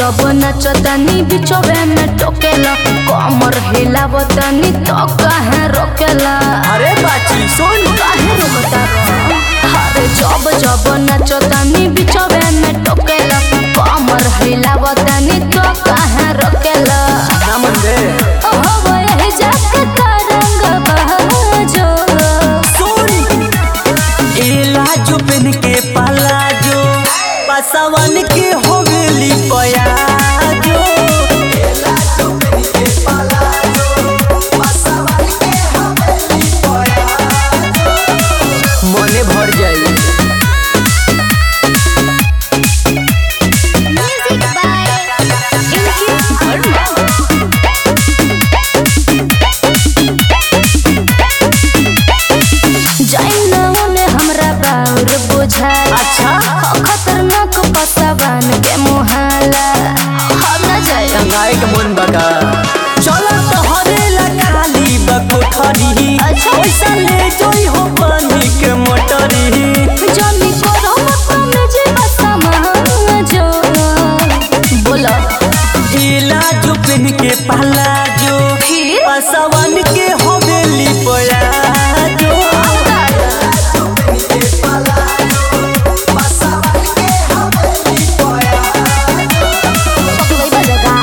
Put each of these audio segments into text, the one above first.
जब नचतनी बिचवे में टोकेला कमर हिलावतनी तो कहे रोकेला अरे बाची सुन काहे रोकता रह? अरे जब जब नचतनी बिचवे में टोकेला कमर हिलावतनी तो कहे रोकेला ना मन दे हो यही जाके तरंग बहजो सुन एला जो पेन के पाला जो पासवन के होगली पयाजो मने भर जाई म्यूजिक बाय इनकी वर्मा जैनौने हमरा बाउर बुझाए अच्छा खतरनाक पसावान के मुहाला हम न जाए गंगाए के मन बका चलो तो हरेला खाली बकोठरी अच्छा। पैसा ले जोई हो पानी के मोटरी जनी करो मत में जे समाजो बोला इला जो पेन के पाला जो फिर पासवन के होगली पयाजो पकड़ई बजगा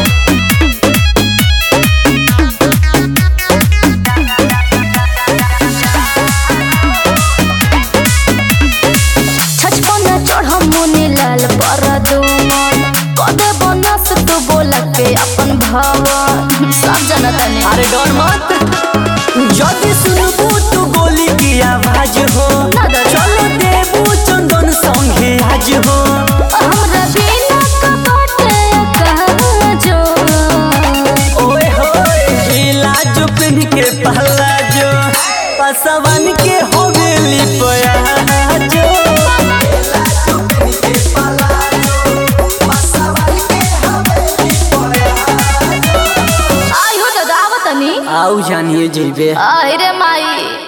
छचपना चढ़ मुनि लाल पर दुमन कदे बनस तू बोला के अपन भवन सब जनता ने अरे डर मत जदि सुनबू तू गोली की आवाज हो ना डर। चलो देबू चंदन संगे आज हो हमरा बिना कपटे कहाँ जो ओए होए इला जो पेन के पहला जो पासवन के होगली पयाजो आई हो दादा आवतनी आऊ जानिए जेबे आई रे माई